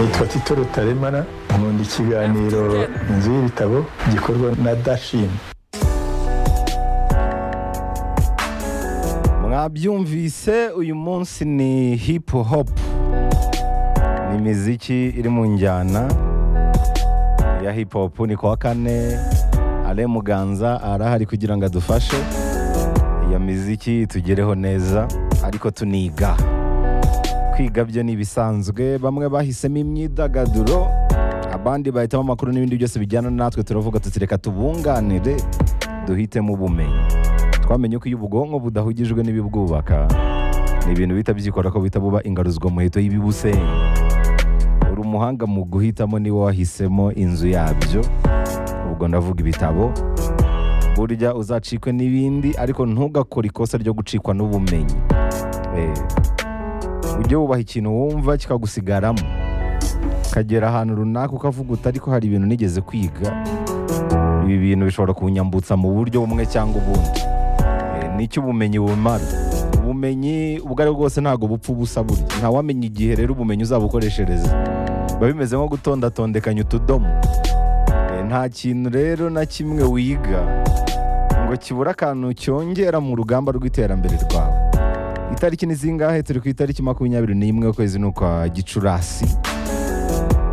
yitwa tito rutaremara nkunda ikiganiro inzu y'ibitabo gikorwa na dashini mwabyumvise uyu munsi ni hip hop ni imiziki iri mu njyana ya hip hop ni kuwa kane ale muganza arahari kugira ngo adufashe iyo miziki tugereho neza ariko tuniga kwiga byo ni ibisanzwe bamwe bahisemo imyidagaduro abandi bahitamo amakuru n'ibindi byose bijyana natwe turavuga tutireka tubunganire duhitemo ubumenyi twamenye ko iyo ubwonko budahugijwe n'ibibwubaka ni ibintu bihita byikora ko bihita buba ingaruzwa muheto y'ibibusenya uri umuhanga mu guhitamo niba wahisemo inzu yabyo ubwo ndavuga ibitabo burya uzacikwe n'ibindi ariko ntugakore ikosa ryo gucikwa n'ubumenyi Eh, ujye wubaha ikintu wumva kikagusigaramo ukagera ahantu runaka ukavuga uti ariko hari ibintu nigeze kwiga ibi bintu bishobora kunyambutsa mu buryo bumwe cyangwa ubundi Eh, nicyo ubumenyi bumara ubumenyi ubwo ari bwo bwose ntabwo bupfa ubusa burya ntawamenya igihe rero ubumenyi uzabukoreshereza biba bimeze nko gutondatondekanya utudomo Eh, nta kintu rero na kimwe wiga ngo kibura akantu cyongera mu rugamba rw'iterambere rwawe itariki ni zingahe turi ku itariki makumyabiri n'imwe ukwezi ni ukwa gicurasi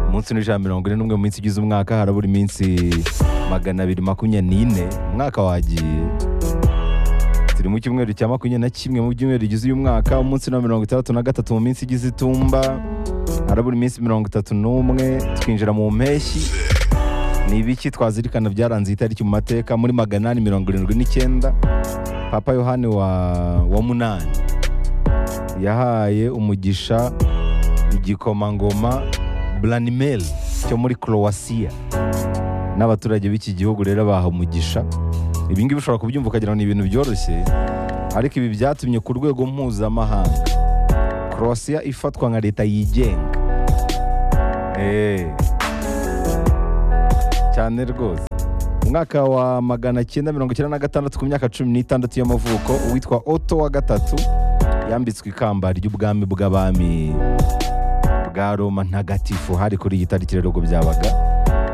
umunsi n'ijana mirongo ine n'umwe mu minsi igize umwaka harabura iminsi magana abiri makumyabiri n'ine umwaka wagiye turi mu cyumweru cya makumyabiri na kimwe mu byumweru bigize uyu mwaka umunsi na mirongo itandatu na gatatu mu minsi igize itumba harabura iminsi mirongo itatu n'umwe twinjira mu mpeshyi ni ibiki twazirikana byaranze iyi tariki mu mateka muri magana ane mirongo irindwi n'icyenda papa yohani wa, wa munani yahaye umugisha igikomangoma Branimel cyo muri Croatia n'abaturage b'iki gihugu rero baha umugisha ibi ngibi ushobora kubyumva ukagira ngo ni ibintu byoroshye ariko ibi byatumye ku rwego mpuzamahanga Croatia ifatwa nka leta yigenga Eh. cyane rwose umwaka wa magana cyenda mirongo icyenda na gatandatu ku myaka cumi n'itandatu y'amavuko uwitwa oto wa gatatu yambitswe ikamba ry'ubwami bw'abami bwa Roma ntagatifu hari kuri iyi tariki rero ubwo byabaga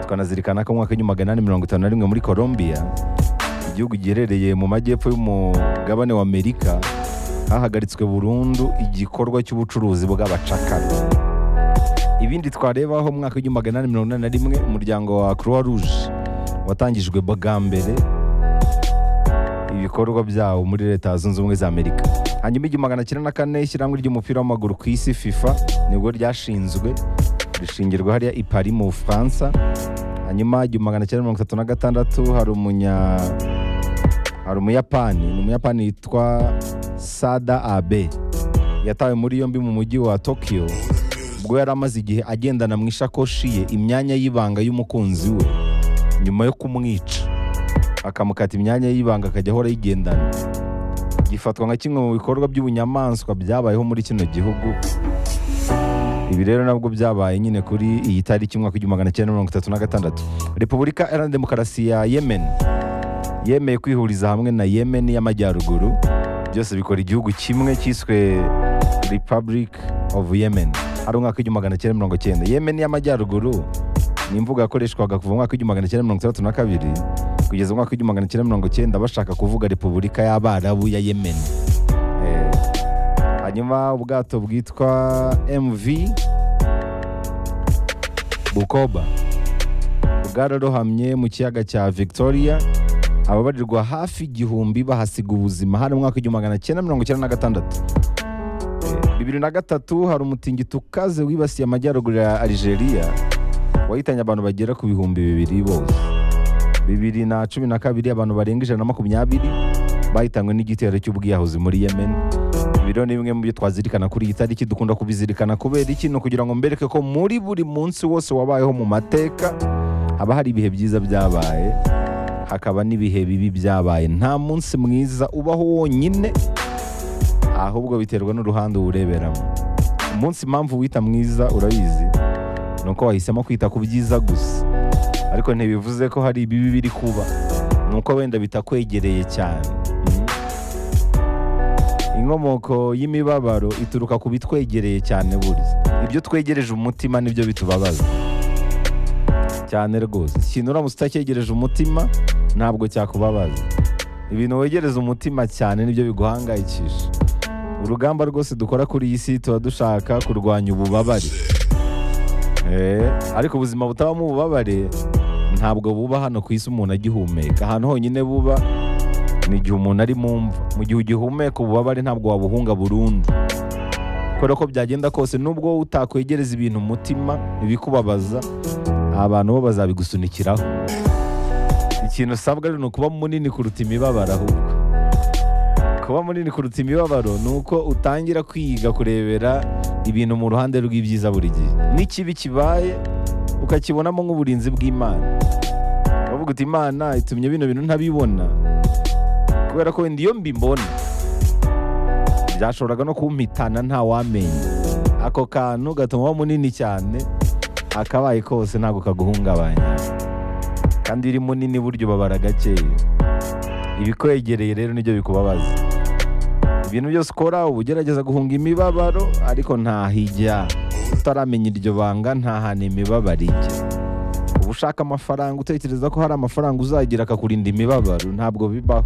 tukanazirikana ko mu mwaka w'igihumbi magana inani mirongo itanu na rimwe muri Colombia igihugu giherereye mu majyepfo y'umugabane wa Amerika hahagaritswe burundu igikorwa cy'ubucuruzi bw'abacakara ibindi twarebaho mu mwaka w'igihumbi magana inani mirongo inani na rimwe umuryango wa Croix Rouge watangijwe bwa mbere ibikorwa byawo muri leta zunze ubumwe za amerika hanyuma igihumbi magana cyenda na kane ishyirahamwe ry'umupira w'amaguru ku isi fifa nibwo ryashinzwe rishingirwa hariya i paris mu bufaransa hanyuma igihumbi magana cyenda mirongo itatu na gatandatu hari umunya hari umuyapani ni umuyapani yitwa sada abe yatawe muri yombi mu mujyi wa tokiyo ubwo yari amaze igihe agendana mu ishakoshi ye imyanya y'ibanga y'umukunzi we nyuma yo kumwica akamukata imyanya y'ibanga akajya ahora ayigendana gifatwa nka kimwe mu bikorwa by'ubunyamaswa byabayeho muri kino gihugu ibi rero nabwo byabaye nyine kuri iyi tariki umwaka w'igihumbi magana cyenda mirongo itatu na gatandatu repubulika iharanira demokarasi ya yemen yemeye kwihuriza hamwe na yemen y'amajyaruguru byose bikora igihugu kimwe cyiswe republic of yemen ari umwaka w'igihumbi magana cyenda mirongo cyenda yemen y'amajyaruguru ni imvugo yakoreshwaga kuva mu mwaka w'igihumbi magana cyenda mirongo itandatu na kabiri kugeza mu mwaka w'igihumbi magana cyenda mirongo cyenda bashaka kuvuga repubulika y'abarabu ya yemen Eh, hanyuma ubwato bwitwa mv bukoba bwararohamye mu kiyaga cya victoria ababarirwa hafi igihumbi bahasiga ubuzima hari mu mwaka w'igihumbi magana cyenda mirongo cyenda na gatandatu Eh, bibiri na gatatu hari umutingito ukaze wibasiye amajyaruguru ya algeria wahitanye abantu bagera ku bihumbi bibiri bose bibiri na cumi na kabiri abantu barenga ijana na makumyabiri bahitanywe n'igitero cy'ubwiyahuzi muri yemen ibi rero ni bimwe mu byo twazirikana kuri iyi tariki dukunda kubizirikana kubera iki ni ukugira ngo mbereke ko muri buri munsi wose wabayeho mu mateka haba hari ibihe byiza byabaye hakaba n'ibihe bibi byabaye nta munsi mwiza ubaho wonyine ahubwo biterwa n'uruhande uwureberamo umunsi impamvu wita mwiza urabizi ni uko wahisemo kwita ku byiza gusa ariko ntibivuze ko hari ibibi biri kuba ni uko wenda bitakwegereye cyane inkomoko y'imibabaro ituruka ku bitwegereye cyane burya ibyo twegereje umutima nibyo bitubabaza cyane rwose ikintu uramutse utacyegereje umutima ntabwo cyakubabaza ibintu wegereza umutima cyane nibyo biguhangayikisha urugamba rwose dukora kuri iyi si tuba dushaka kurwanya ububabare Eh, ariko ubuzima butabamo ububabare ntabwo buba hano ku isi umuntu agihumeka ahantu honyine buba ni igihe umuntu ari mu mva mu gihe ugihumeka ububabare ntabwo wabuhunga burundu kubera ko byagenda kose nubwo wowe utakwegereza ibintu umutima ibikubabaza abantu bo bazabigusunikiraho ikintu usabwa rero ni ukuba munini kuruta imibabaro ahubwo kuba munini kuruta imibabaro ni uko utangira kwiga kurebera ibintu mu ruhande rw'ibyiza buri gihe n'ikibi kibaye ukakibonamo nk'uburinzi bw'imana uvuga uti imana itumye bino bintu ntabibona kubera ko wenda iyo mbibona byashoboraga no kumpitana nta wamenya ako kantu gatuma uba munini cyane akabaye kose ntabwo kaguhungabanya kandi iyo uri munini burya ubabara gakeya ibikwegereye rero nibyo bikubabaza ibintu byose ukora uba ugerageza guhunga imibabaro ariko ntahijya utaramenya iryo banga ntahana imibabaro ijya uba ushaka amafaranga utekereza ko hari amafaranga uzagira akakurinda imibabaro ntabwo bibaho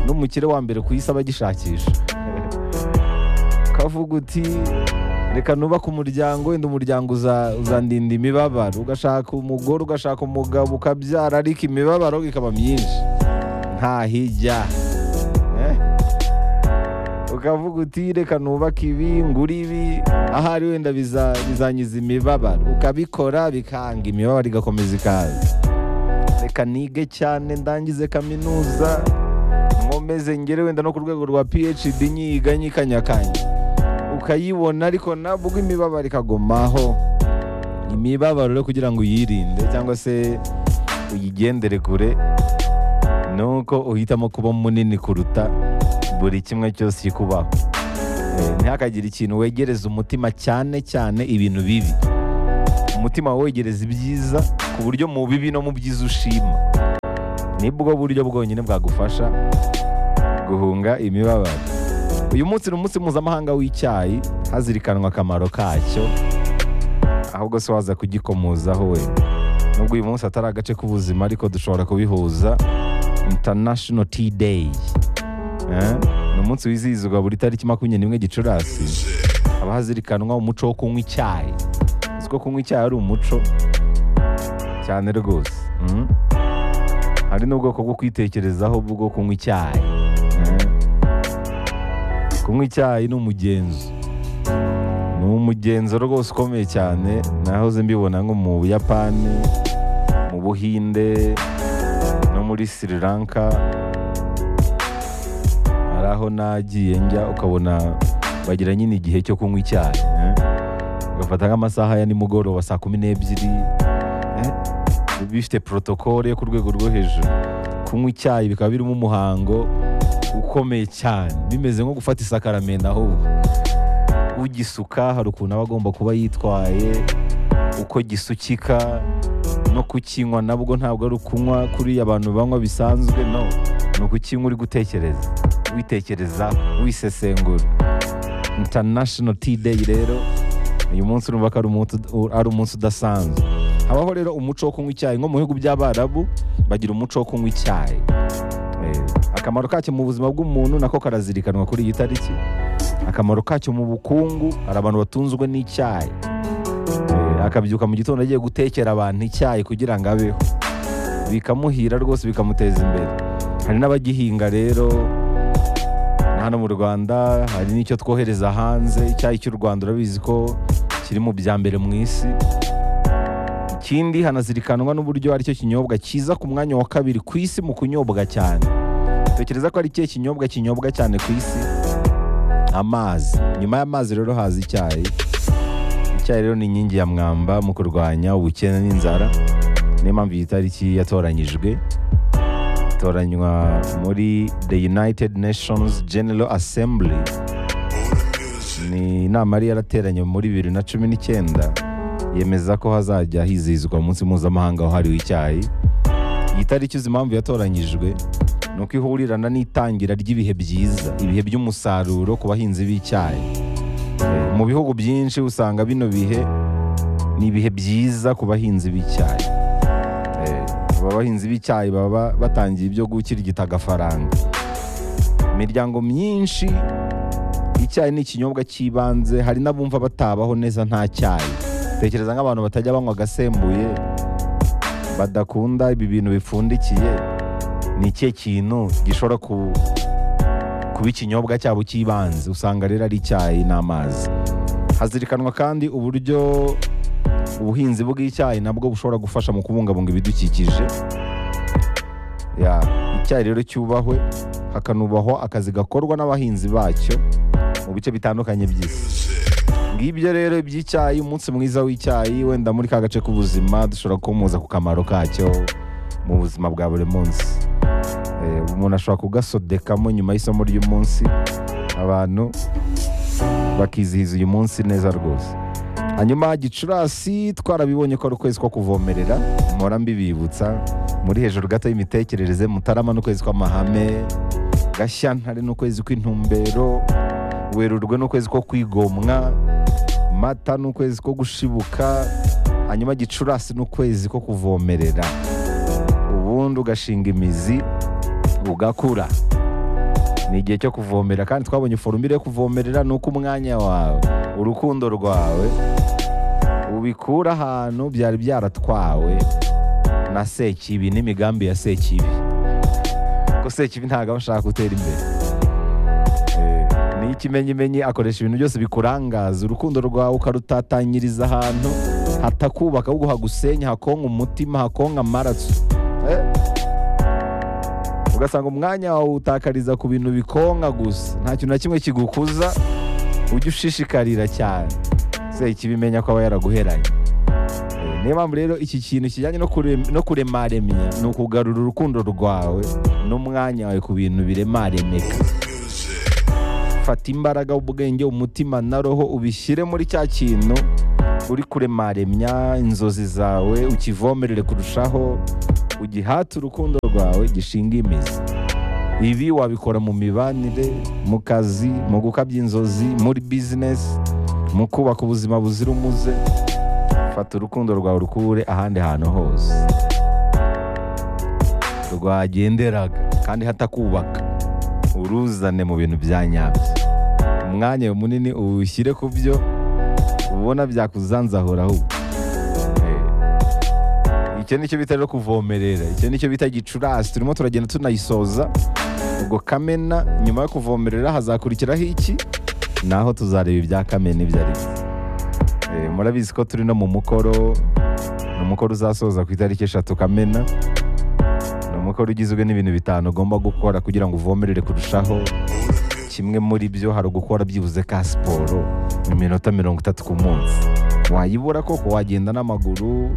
n'umukire wa mbere ku isi aba agishakisha ukavuga uti reka nubake umuryango wenda umuryango uza- uzandinda imibabaro ugashaka umugore ugashaka umugabo ukabyara ariko imibabaro ikaba myinshi ntahijya Eh? ukavuga uti reka nubake ibi ngura ibi ahari wenda biza- bizanyiza imibabaro ukabikora bikanga imibabaro igakomeza ikaza reka nige cyane ndangize kaminuza nkomeze ngere wenda no ku rwego rwa phd nyiga nyikanyakanya ukayibona ariko nabwo imibabaro ikagomaho imibabaro rero kugira ngo uyirinde cyangwa se uyigendere kure ni uko uhitamo kuba munini kuruta buri kimwe cyose kikubaho Eh, ntihakagire ikintu wegereza umutima cyane cyane ibintu bibi umutima wawe wegereza ibyiza ku buryo mu bibi no mu byiza ushima nibwo buryo bwonyine bwagufasha guhunga imibabaro uyu munsi ni umunsi mpuzamahanga w'icyayi hazirikanwa akamaro kacyo ahubwo se waza kugikomozaho we nubwo uyu munsi atari agace k'ubuzima ariko dushobora kubihuza international tea day Eh, ni umunsi wizihizwa buri tariki makumyabiri n'imwe gicurasi haba hazirikanwa umuco wo kunywa icyayi uzi ko kunywa icyayi ari umuco cyane rwose mm. hari n'ubwoko bwo kwitekerezaho bwo kunywa icyayi Eh. kunywa icyayi ni umugenzo ni umugenzo rwose ukomeye cyane nahoze mbibona nko mu buyapani mu buhinde no muri sri lanka hari aho nagiye njya ukabona bagira nyine igihe cyo kunywa icyayi eh? ugafata nk'amasaha ya nimugoroba saa kumi n'ebyiri eh? biba bifite porotokole yo ku rwego rwo hejuru kunywa icyayi bikaba birimo umuhango ukomeye cyane bimeze nko gufata isakaramenda ahubwo ugisuka hari ukuntu aba agomba kuba yitwaye uko gisukika no kukinywa nabwo ntabwo ari ukunywa kuriya abantu banywa bisanzwe no ni ukukinywa uri gutekereza witekereza wisesengura international tea day rero uyu munsi urumva ko ari umunsi- ari umunsi udasanzwe habaho rero umuco wo kunywa icyayi nko mu bihugu by'abarabu bagira umuco wo kunywa icyayi Eh, akamaro kacyo mu buzima bw'umuntu nako karazirikanwa kuri iyi tariki akamaro kacyo mu bukungu hari abantu batunzwe n'icyayi Eh, akabyuka mu gitondo agiye gutekera abantu icyayi kugira ngo abeho bikamuhira rwose bikamuteza imbere hari n'abagihinga rero hano mu rwanda hari n'icyo twohereza hanze icyayi cy'u rwanda urabizi ko kiri mu bya mbere mu isi ikindi hanazirikanwa n'uburyo aricyo kinyobwa cyiza ku mwanya wa kabiri ku isi mu kunyobwa cyane tekereza ko ari ikihe kinyobwa kinyobwa cyane ku isi amazi nyuma y'amazi rero haza icyayi icyayi rero ni inkingi ya mwamba mu kurwanya ubukene n'inzara niyo mpamvu iyi tariki yatoranyijwe itoranywa muri the united nations general assembly ni inama yari yarateranye muri bibiri na cumi n'icyenda yemeza ko hazajya hizihizwa umunsi mpuzamahanga wahariwe icyayi iyi tariki uzi impamvu yatoranyijwe ni uko ihurirana n'itangira ry'ibihe byiza ibihe by'umusaruro ku bahinzi b'icyayi Eh, mu bihugu byinshi usanga bino bihe ni ibihe byiza ku bahinzi b'icyayi Eh, aba bahinzi b'icyayi baba batangiye ibyo gukirigita agafaranga imiryango myinshi icyayi ni ikinyobwa cy'ibanze hari n'abumva batabaho neza nta cyayi tekereza nk'abantu batajya banywa agasembuye badakunda ibi bintu bipfundikiye ni ikihe kintu gishobora ku- kuba ikinyobwa cyabo cy'ibanze usanga rero ari icyayi n'amazi hazirikanwa kandi uburyo ubuhinzi bw'icyayi nabwo bushobora gufasha mu kubungabunga ibidukikije Ya, icyayi rero cyubahwe hakanubahwa akazi gakorwa n'abahinzi bacyo mu bice bitandukanye by'isi ngibyo rero iby'icyayi umunsi mwiza w'icyayi wenda muri ka gace k'ubuzima dushobora kumuza ku kamaro kacyo mu buzima bwa buri munsi Eh, umuntu ashobora kugasodekamo nyuma y'isomo ry'umunsi abantu bakizihiza uyu munsi neza rwose hanyuma gicurasi twarabibonye ko ari ukwezi ko kuvomerera mpora mbibibutsa muri hejuru gato y'imitekerereze mutarama n'ukwezi kw'amahame gashyantare n'ukwezi kw'intumbero werurwe n'ukwezi ko kwigomwa mata n'ukwezi ko gushibuka hanyuma gicurasi n'ukwezi ko kuvomerera ubundi ugashinga imizi ugakura ni igihe cyo kuvomera kandi twabonye forumire yo kuvomerera ni uko umwanya wawe urukundo rwawe ubikura ahantu byari byaratwawe na sekibi n'imigambi ya sekibi ko sekibi ntabwo aba ashaka gutera imbere Eh, ni ikimenyimenyi akoresha ibintu byose bikurangaza urukundo rwawe ukarutatanyiriza ahantu hatakubaka ahubwo hagusenya hakonka umutima hakonka amaraso Eh, ugasanga umwanya wawe utakariza ku bintu bikonka gusa nta kintu na kimwe kigukuza ujye ushishikarira cyane se ikibimenya ko aba yaraguheranye Eh, niyo mpamvu rero iki kintu kijyanye no kurem- no kuremaremya ni ukugarura urukundo rwawe n'umwanya wawe ku bintu biremaremeka fata imbaraga ubwenge umutima na roho ubishyire muri cya kintu uri kuremaremya inzozi zawe ukivomerere kurushaho ugihate urukundo rwawe gishinga imizi ibi wabikora mu mibanire mu kazi mu gukabya inzozi muri bizinesi mu kubaka ubuzima buzira umuze fata urukundo rwawe urukure ahandi hantu hose rwagenderaga kandi hatakubaka uruzane mu bintu bya nyabyo umwanya munini uwushyire ku byo ubona byakuzanzahura ahubwo Eh, icyo nicyo bita rero kuvomerera icyo nicyo bita gicurasi turimo turagenda tunayisoza ubwo kamena nyuma yo kuvomerera hazakurikiraho iki naho tuzareba ibya kamena ibyo ari byo Eh, murabizi ko turi no mu mukoro ni umukoro uzasoza ku itariki eshatu kamena ni umukoro ugizwe n'ibintu bitanu ugomba gukora kugira ngo uvomerere kurushaho kimwe muri byo hari ugukora byibuze ka siporo mu minota mirongo itatu ku munsi wayibura koko wagenda n'amaguru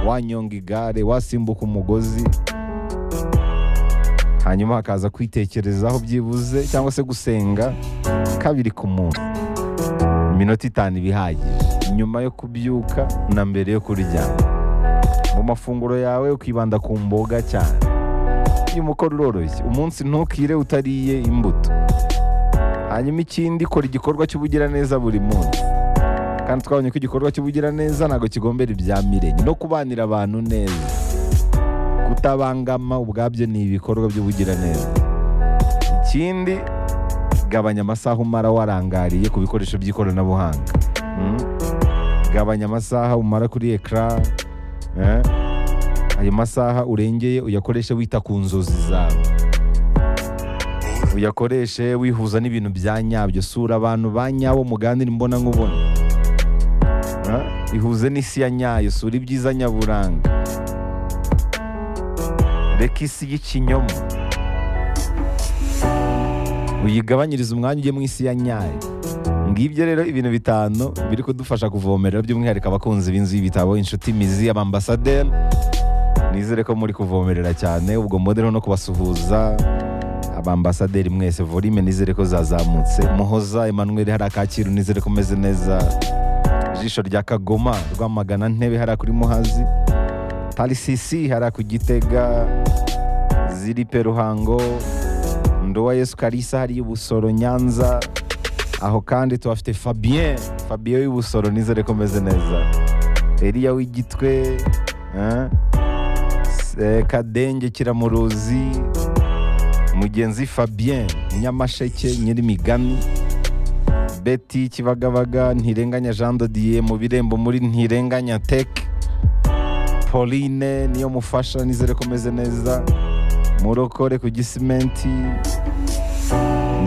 wanyonga igare wasimbuka umugozi hanyuma hakaza kwitekerezaho byibuze cyangwa se gusenga kabiri ku munsi iminota itanu iba ihagije nyuma yo kubyuka na mbere yo kuryama mu mafunguro yawe ukibanda ku mboga cyane uyu mukoro uroroshye umunsi ntukire utariye imbuto hanyuma ikindi kora igikorwa cy'ubugiraneza buri munsi kandi twabonye ko igikorwa cy'ubugiraneza ntabwo kigombera ibya mirenge no kubanira abantu neza kutabangama ubwabyo ni ibikorwa by'ubugiraneza ikindi gabanya amasaha umara warangariye ku bikoresho by'ikoranabuhanga Mm. gabanya amasaha umara kuri ekara eh? ayo masaha urengeye uyakoreshe wita ku nzozi zawe uyakoreshe wihuza n'ibintu bya nyabyo sura abantu ba nyabo muganire imbona nkubona Ah, ihuze n'isi ya nyayo sura ibyiza nyaburanga reka isi y'ikinyoma uyigabanyirize umwanya ujye mu isi ya nyayo ngibyo rero ibintu bitanu biri kudufasha kuvomerera by'umwihariko abakunzi b'inzu y'ibitabo inshuti mizi abambasaderi nizere ko muri kuvomerera cyane ubwo modero no kubasuhuza abambasaderi mwese volume nizere ko zazamutse muhoza emmanuel hari akacyiru nizere ko umeze neza ijisho rya kagoma rwamagana ntebe hariya kuri muhazi tarisisi hariya ku gitega ziripe ruhango ndowa yesu karisa hariya i busoro nyanza aho kandi tuhafite fabien fabien w'ibusoro nizere ko meze neza eriya w'igitwe eh, se- kadenge kiramuruzi mugenzi fabien nyamasheke nyirimigani beti kibagabaga ntirenganya jean dodiye mu birembo muri ntirenganya tech pauline niyo mufasha nizere ko meze neza murokore ku gisimenti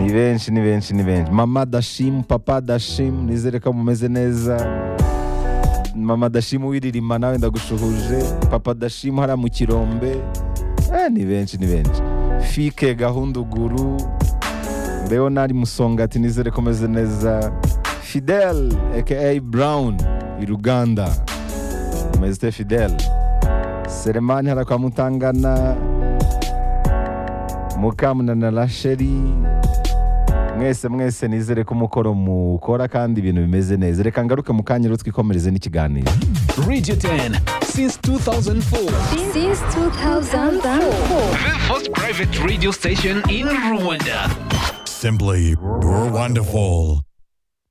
ni benshi ni benshi ni benshi mama dashimu papa dashimu nizere ko mumeze neza mama dashimu wiririma nawe ndagushuhuje papa dashimu hariya mu kirombe eh, ni benshi ni benshi fike gahunduguru leonard musongati nizere ko meze neza fidel aka brown i ruganda mezite fidel selemani hariya kwa mutangana mukamunana rasheri mwese mwese nizere ko umukoro mukora kandi ibintu bimeze neza reka ngaruke mu kanya rero twikomereze n'ikiganiro Radio 10 since 2004. Since 2004. The first private radio station in Rwanda. Simply wonderful.